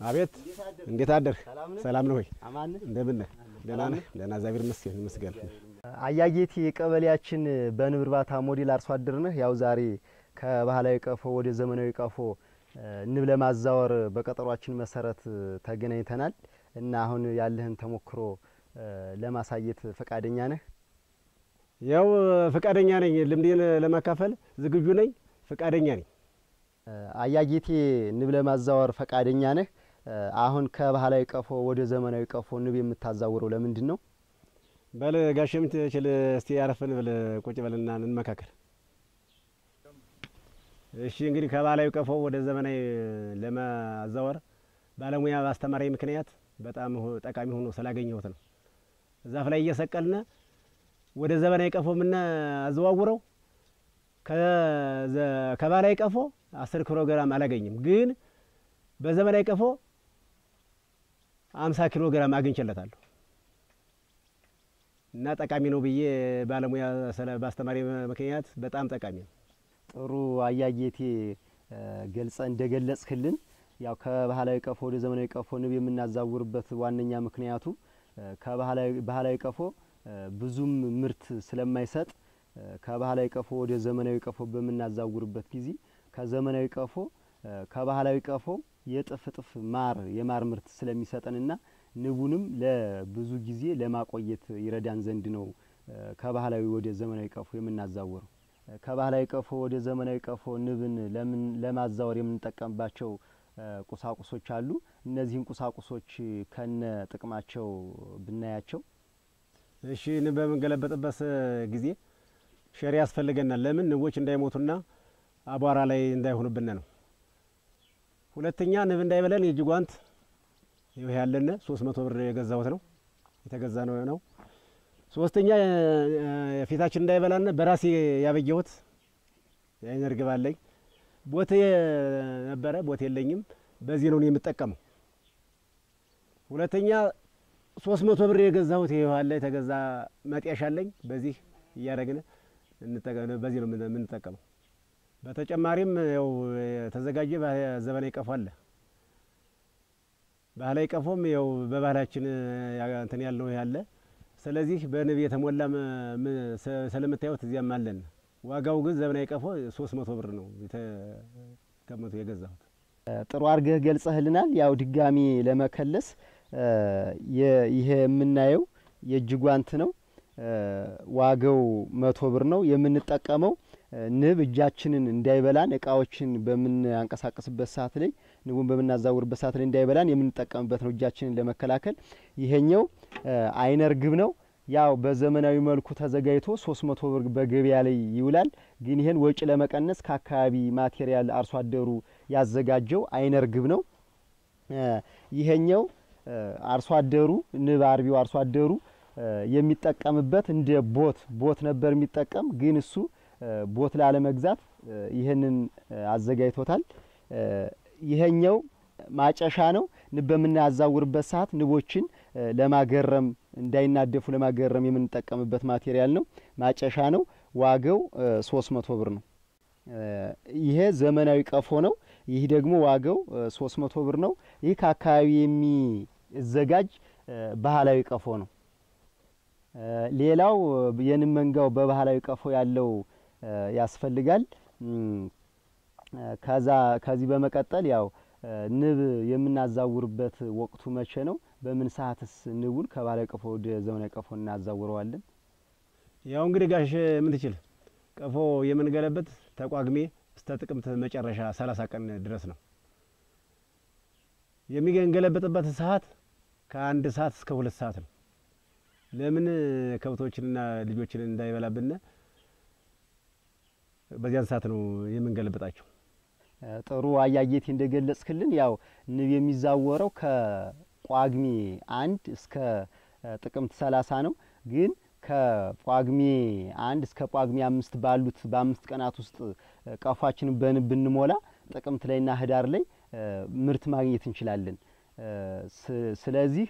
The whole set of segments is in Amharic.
አቤት እንዴት አደርህ? ሰላም ነው ወይ? አማን እንደምን ነህ? ደህና ነህ? ደህና እግዚአብሔር ይመስገን ይመስገን። አያጌቴ የቀበሌያችን በንብ እርባታ ሞዴል አርሶ አደር ነህ። ያው ዛሬ ከባህላዊ ቀፎ ወደ ዘመናዊ ቀፎ ንብ ለማዛወር በቀጠሯችን መሰረት ተገናኝተናል እና አሁን ያለህን ተሞክሮ ለማሳየት ፈቃደኛ ነህ? ያው ፈቃደኛ ነኝ። ልምዴን ለማካፈል ዝግጁ ነኝ። ፈቃደኛ ነኝ። አያጌቴ ንብ ለማዛወር ፈቃደኛ ነህ? አሁን ከባህላዊ ቀፎ ወደ ዘመናዊ ቀፎ ንብ የምታዛውረው ለምንድን ነው? በል ጋሼ የምትችል እስቲ ያረፍን ብል ቁጭ በልና እንመካከል። እሺ እንግዲህ ከባህላዊ ቀፎ ወደ ዘመናዊ ለማዛወር ባለሙያ ባስተማሪ ምክንያት በጣም ጠቃሚ ሆኖ ስላገኘሁት ነው። ዛፍ ላይ እየሰቀልን ወደ ዘመናዊ ቀፎ የምናዘዋውረው ከባህላዊ ቀፎ አስር ኪሎ ግራም አላገኝም፣ ግን በዘመናዊ ቀፎ አምሳ ኪሎ ግራም አግኝቼለታለሁ እና ጠቃሚ ነው ብዬ ባለሙያ ባስተማሪ ምክንያት በጣም ጠቃሚ ነው። ጥሩ አያጌቴ ገልጸ እንደገለጽክልን ያው ከባህላዊ ቀፎ ወደ ዘመናዊ ቀፎ ንብ የምናዛውርበት ዋነኛ ምክንያቱ ከባህላዊ ቀፎ ብዙም ምርት ስለማይሰጥ ከባህላዊ ቀፎ ወደ ዘመናዊ ቀፎ በምናዛውርበት ጊዜ ከዘመናዊ ቀፎ ከባህላዊ ቀፎ የእጥፍ እጥፍ ማር የማር ምርት ስለሚሰጠንና ንቡንም ለብዙ ጊዜ ለማቆየት ይረዳን ዘንድ ነው ከባህላዊ ወደ ዘመናዊ ቀፎ የምናዛውረው። ከባህላዊ ቀፎ ወደ ዘመናዊ ቀፎ ንብን ለምን ለማዛወር የምንጠቀምባቸው ቁሳቁሶች አሉ። እነዚህን ቁሳቁሶች ከነ ጥቅማቸው ብናያቸው። እሺ ንብ በምንገለበጥበት ጊዜ ሸሪ ያስፈልገናል። ለምን ንቦች እንዳይሞቱና አቧራ ላይ እንዳይሆኑብን ነው። ሁለተኛ ንብ እንዳይበለን የእጅ ጓንት ይህ ያለነ ሶስት መቶ ብር የገዛሁት ነው የተገዛ ነው ነው። ሶስተኛ ፊታችን እንዳይበላን በራሴ ያበየሁት የአይን እርግብ አለኝ። ቦቴ ነበረ ቦቴ የለኝም። በዚህ ነው የምጠቀመው። ሁለተኛ ሶስት መቶ ብር የገዛሁት ይህ አለ የተገዛ መጤሻ አለኝ። በዚህ እያደረግን በዚህ ነው የምንጠቀመው። በተጨማሪም ያው የተዘጋጀ ዘመናዊ ቀፎ አለ። ባህላዊ ቀፎም ያው በባህላችን እንትን ያልነው ያለ። ስለዚህ በንብ የተሞላ ስለምታዩት እዚያም አለን። ዋጋው ግን ዘመናዊ ቀፎ ሶስት መቶ ብር ነው የተቀመጡ የገዛሁት። ጥሩ አድርገህ ገልጸህልናል። ያው ድጋሚ ለመከለስ ይሄ የምናየው የእጅ ጓንት ነው። ዋጋው መቶ ብር ነው። የምንጠቀመው ንብ እጃችንን እንዳይበላን እቃዎችን በምናንቀሳቀስበት ሰዓት ላይ ንቡን በምናዛውርበት ሰዓት ላይ እንዳይበላን የምንጠቀምበት ነው፣ እጃችንን ለመከላከል። ይሄኛው አይነ እርግብ ነው። ያው በዘመናዊ መልኩ ተዘጋጅቶ ሶስት መቶ ብር በገበያ ላይ ይውላል። ግን ይሄን ወጪ ለመቀነስ ከአካባቢ ማቴሪያል አርሶ አደሩ ያዘጋጀው አይነ እርግብ ነው። ይሄኛው አርሶ አደሩ ንብ አርቢው አርሶ አደሩ የሚጠቀምበት እንደ ቦት ቦት ነበር የሚጠቀም ግን እሱ ቦት ላለመግዛት ይህንን አዘጋጅቶታል። ይሄኛው ማጨሻ ነው። ንብ በምናያዛውርበት ሰዓት ንቦችን ለማገረም እንዳይናደፉ ለማገረም የምንጠቀምበት ማቴሪያል ነው። ማጨሻ ነው። ዋጋው ሶስት መቶ ብር ነው። ይሄ ዘመናዊ ቀፎ ነው። ይህ ደግሞ ዋጋው ሶስት መቶ ብር ነው። ይህ ከአካባቢ የሚዘጋጅ ባህላዊ ቀፎ ነው። ሌላው የንብ መንጋው በባህላዊ ቀፎ ያለው ያስፈልጋል። ከዛ ከዚህ በመቀጠል ያው ንብ የምናዛውርበት ወቅቱ መቼ ነው? በምን ሰዓትስ ንቡን ከባህላዊ ቀፎ ወደ ዘመናዊ ቀፎ እናዛውረዋለን? ያው እንግዲህ ጋሽ የምትችል ቀፎ የምንገለበት ተቋግሜ እስከ ጥቅምት መጨረሻ ሰላሳ ቀን ድረስ ነው የሚገለበጥበት ሰዓት ከአንድ ሰዓት እስከ ሁለት ሰዓት ነው። ለምን ከብቶችንና ልጆችን እንዳይበላብን በዚያን ሰዓት ነው የምንገለብጣቸው። ጥሩ አያጌቴ እንደገለጽክልን ያው ንብ የሚዛወረው ከጳጉሜ አንድ እስከ ጥቅምት ሰላሳ ነው። ግን ከጳጉሜ አንድ እስከ ጳጉሜ አምስት ባሉት በአምስት ቀናት ውስጥ ቀፏችንን በንብ ብንሞላ ጥቅምት ላይና ህዳር ላይ ምርት ማግኘት እንችላለን። ስለዚህ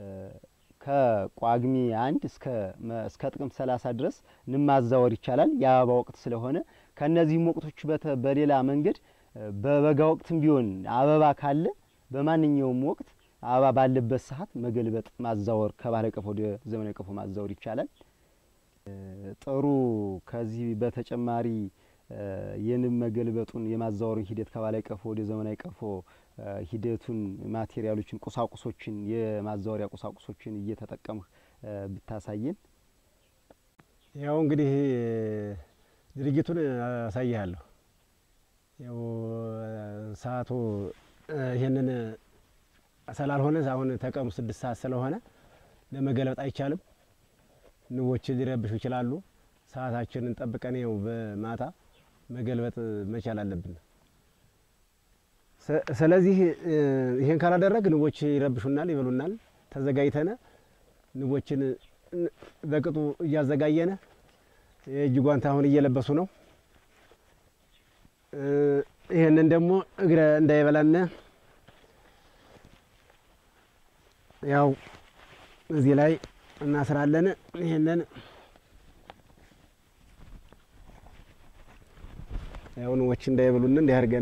ከጳጉሜ አንድ እስከ ጥቅምት ሰላሳ ድረስ ንብ ማዛወር ይቻላል። የአበባ ወቅት ስለሆነ ከእነዚህም ወቅቶች በሌላ መንገድ በበጋ ወቅትም ቢሆን አበባ ካለ በማንኛውም ወቅት አበባ ባለበት ሰዓት መገልበጥ፣ ማዛወር ከባህላዊ ቀፎ ወደ ዘመናዊ ቀፎ ማዛወር ይቻላል። ጥሩ ከዚህ በተጨማሪ የንብ መገልበጡን የማዛወሩን ሂደት ከባህላዊ ቀፎ ወደ ዘመናዊ ቀፎ ሂደቱን ማቴሪያሎችን፣ ቁሳቁሶችን የማዛወሪያ ቁሳቁሶችን እየተጠቀምህ ብታሳየን። ያው እንግዲህ ድርጊቱን አሳይሃለሁ። ያው ሰዓቱ ይህንን ስላልሆነ አሁን ተቀኑ ስድስት ሰዓት ስለሆነ ለመገልበጥ አይቻልም። ንቦች ሊረብሹ ይችላሉ። ሰዓታችንን ጠብቀን ያው በማታ መገልበጥ መቻል አለብን። ስለዚህ ይሄን ካላደረግ ንቦች ይረብሹናል፣ ይበሉናል። ተዘጋጅተነ ንቦችን በቅጡ እያዘጋየነ የእጅ ጓንት አሁን እየለበሱ ነው። ይህንን ደግሞ እግረ እንዳይበላነ ያው እዚህ ላይ እናስራለን። ይህንን ያው ንቦች እንዳይበሉን እንዲያርገነ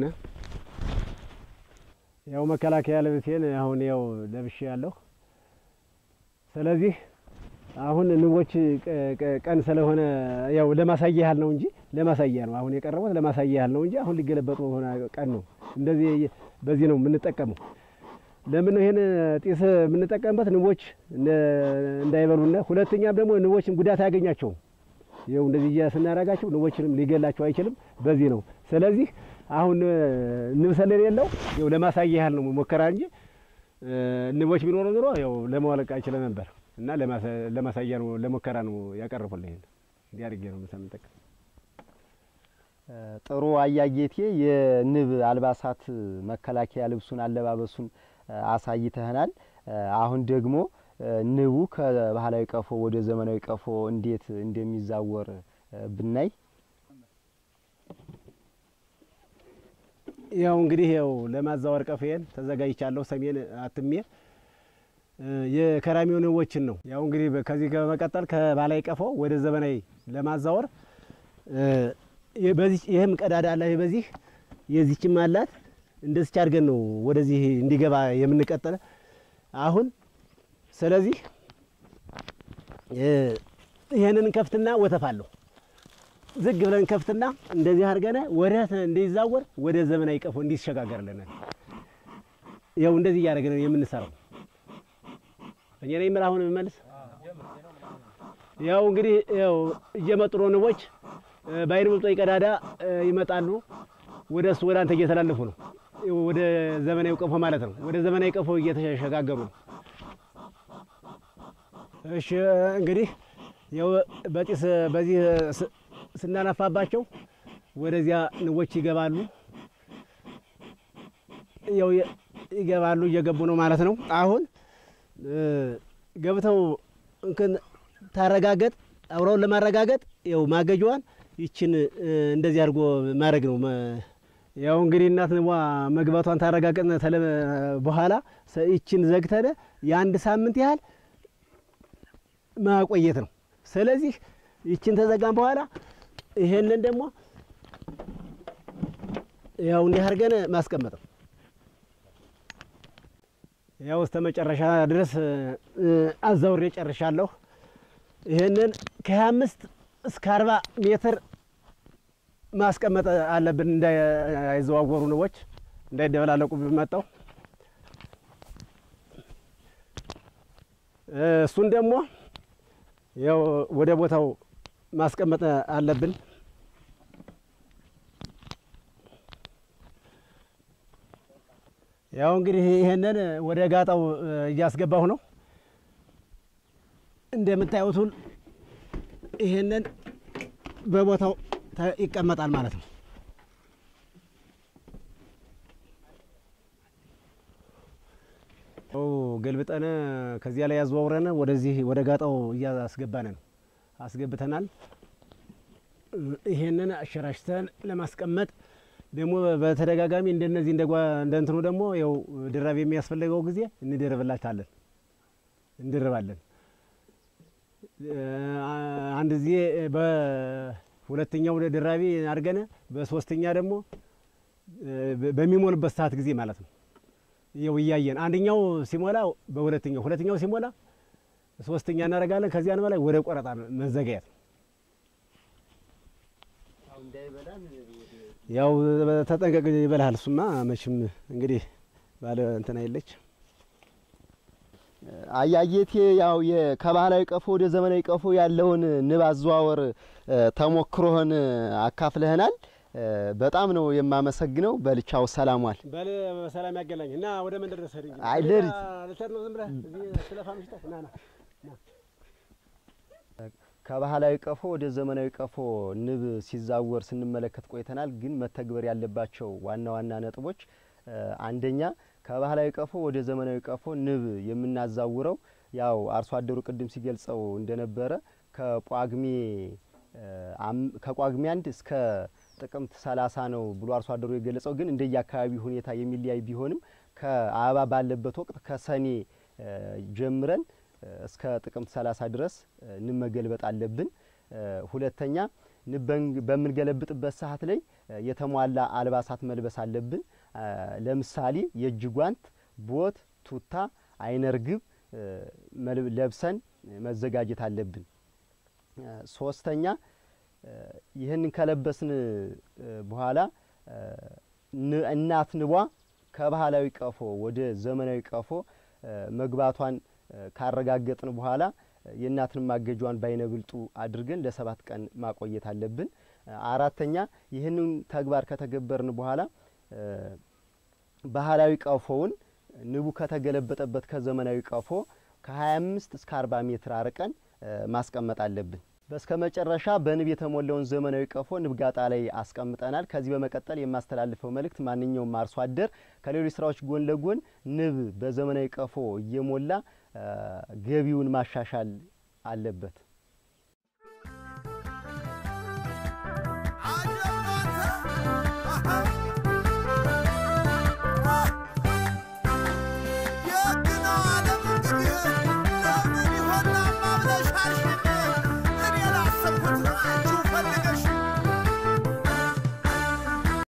ያው መከላከያ ልብሴን አሁን ያው ለብሼ ያለሁ። ስለዚህ አሁን ንቦች ቀን ስለሆነ ያው ለማሳያ ያህል ነው እንጂ ለማሳያ ነው አሁን የቀረቡት ለማሳያ ያህል ነው እንጂ አሁን ሊገለበጡ ሆነ ቀን ነው። እንደዚህ በዚህ ነው የምንጠቀመው። ለምን ነው ይሄን ጢስ የምንጠቀምበት? ንቦች እንዳይበሉና ሁለተኛም ደግሞ ንቦችን ጉዳት አያገኛቸውም። ይኸው እንደዚህ ስናረጋቸው ንቦችንም ሊገላቸው አይችልም። በዚህ ነው። ስለዚህ አሁን ንብ ስለሌለው ይኸው ለማሳያ ያህል ነው ሞከራ እንጂ ንቦች ቢኖሩ ኑሮ ያው ለማወለቅ አይችልም ነበር እና ለማሳያ ነው ለሞከራ ነው ያቀርቡልህ። ይሄን እንዲህ አድርጌ ነው የምንጠቀም። ጥሩ አያጌቴ የንብ አልባሳት መከላከያ ልብሱን አለባበሱን አሳይተህናል። አሁን ደግሞ ንቡ ከባህላዊ ቀፎ ወደ ዘመናዊ ቀፎ እንዴት እንደሚዛወር ብናይ ያው እንግዲህ ያው ለማዛወር ቀፎዬን ተዘጋጅቻለሁ። ሰሜን አትሜ የከራሚው ንቦችን ነው። ያው እንግዲህ ከዚህ በመቀጠል ከባህላዊ ቀፎ ወደ ዘመናዊ ለማዛወር ይህም ቀዳዳ አለ። በዚህ የዚችም አላት። እንደዚች አድርገን ነው ወደዚህ እንዲገባ የምንቀጠለ አሁን። ስለዚህ ይህንን ከፍትና ወተፋለሁ ዝግ ብለን ከፍትና እንደዚህ አድርገን ወደ እንዲዛወር ወደ ዘመናዊ ቀፎ እንዲሸጋገርልን ያው እንደዚህ እያደረግን የምንሰራው እኔ ነኝ የምልህ። አሁን የምመልስ ያው እንግዲህ ያው እየመጡ ነው ንቦች በአይን መብጦ ቀዳዳ ይመጣሉ። ወደ እሱ ወደ አንተ እየተላለፉ ነው። ወደ ዘመናዊ ቀፎ ማለት ነው። ወደ ዘመናዊ ቀፎ እየተሸጋገሩ ነው። እሺ እንግዲህ ያው በጢስ በዚህ ስናነፋባቸው ወደዚያ ንቦች ይገባሉ። ያው ይገባሉ እየገቡ ነው ማለት ነው። አሁን ገብተው እንክን ታረጋገጥ አብረውን ለማረጋገጥ ያው ማገጇዋን ይችን እንደዚህ አድርጎ ማድረግ ነው። ያው እንግዲህ እናት ንቧ መግባቷን ታረጋገጥን ተለ በኋላ ይችን ዘግተነ የአንድ ሳምንት ያህል ማቆየት ነው። ስለዚህ ይችን ተዘጋን በኋላ ይሄንን ደግሞ ያው እንዲህ አድርገን ማስቀመጥ ነው። ያው እስከ መጨረሻ ድረስ አዛውሬ ጨርሻለሁ። ይህንን ከሀያ አምስት እስከ አርባ ሜትር ማስቀመጥ አለብን እንዳይዘዋወሩ ንቦች እንዳይደበላለቁ ቢመጣው እሱን ደግሞ ያው ወደ ቦታው ማስቀመጥ አለብን። ያው እንግዲህ ይሄንን ወደ ጋጣው እያስገባሁ ነው። እንደምታዩትን ይሄንን በቦታው ይቀመጣል ማለት ነው። ገልብጠን ከዚያ ላይ ያዘዋውረን ወደዚህ ወደ ጋጣው እያስገባን ነው። አስገብተናል። ይሄንን አሸራሽተን ለማስቀመጥ ደግሞ በተደጋጋሚ እንደነዚህ እንደ እንትኑ ደግሞ ያው ድራብ የሚያስፈልገው ጊዜ እንደርብላታለን እንደርባለን። አንድ ጊዜ በሁለተኛው ድራቢ አድርገን በሶስተኛ ደግሞ በሚሞልበት ሰዓት ጊዜ ማለት ነው። ይኸው እያየን አንደኛው ሲሞላ በሁለተኛው ሁለተኛው ሲሞላ ሶስተኛ እናደርጋለን። ከዚያን በላይ ወደ ቆረጣ መዘጋየት ነው። ያው ተጠንቀቅ ይበልሃል። እሱማ መቼም እንግዲህ ባለ እንትና የለች አያየቴ ያው ከባህላዊ ቀፎ ወደ ዘመናዊ ቀፎ ያለውን ንብ አዘዋወር ተሞክሮህን አካፍለህናል። በጣም ነው የማመሰግነው። በልቻው ሰላሟል። በል በሰላም ያገናኝ እና ወደ መንደር ደርሰህ እንጂ አይ ሌሊት ልትሄድ ነው ዝም ብለህ እዚህ ስለፋ ምሽተህ ና ና ከባህላዊ ቀፎ ወደ ዘመናዊ ቀፎ ንብ ሲዛወር ስንመለከት ቆይተናል። ግን መተግበር ያለባቸው ዋና ዋና ነጥቦች አንደኛ ከባህላዊ ቀፎ ወደ ዘመናዊ ቀፎ ንብ የምናዛውረው ያው አርሶ አደሩ ቅድም ሲገልጸው እንደነበረ ከጳጉሜ ከጳጉሜ አንድ እስከ ጥቅምት ሰላሳ ነው ብሎ አርሶ አደሩ የገለጸው። ግን እንደየ አካባቢ ሁኔታ የሚለያይ ቢሆንም ከአበባ ባለበት ወቅት ከሰኔ ጀምረን እስከ ጥቅምት ሰላሳ ድረስ ንብ መገልበጥ አለብን። ሁለተኛ ንብ በምንገለብጥበት ሰዓት ላይ የተሟላ አልባሳት መልበስ አለብን። ለምሳሌ የእጅ ጓንት፣ ቦት፣ ቱታ፣ አይነ ርግብ ለብሰን መዘጋጀት አለብን። ሶስተኛ ይህንን ከለበስን በኋላ እናት ንቧ ከባህላዊ ቀፎ ወደ ዘመናዊ ቀፎ መግባቷን ካረጋገጥን በኋላ የእናትን ማገጇን ባይነብልጡ አድርገን ለሰባት ቀን ማቆየት አለብን። አራተኛ ይህንን ተግባር ከተገበርን በኋላ ባህላዊ ቀፎውን ንቡ ከተገለበጠበት ከዘመናዊ ቀፎ ከ25 እስከ 40 ሜትር አርቀን ማስቀመጥ አለብን። በስከ መጨረሻ በንብ የተሞላውን ዘመናዊ ቀፎ ንብ ጋጣ ላይ አስቀምጠናል። ከዚህ በመቀጠል የማስተላልፈው መልእክት ማንኛውም አርሶ አደር ከሌሎች ስራዎች ጎን ለጎን ንብ በዘመናዊ ቀፎ እየሞላ ገቢውን ማሻሻል አለበት።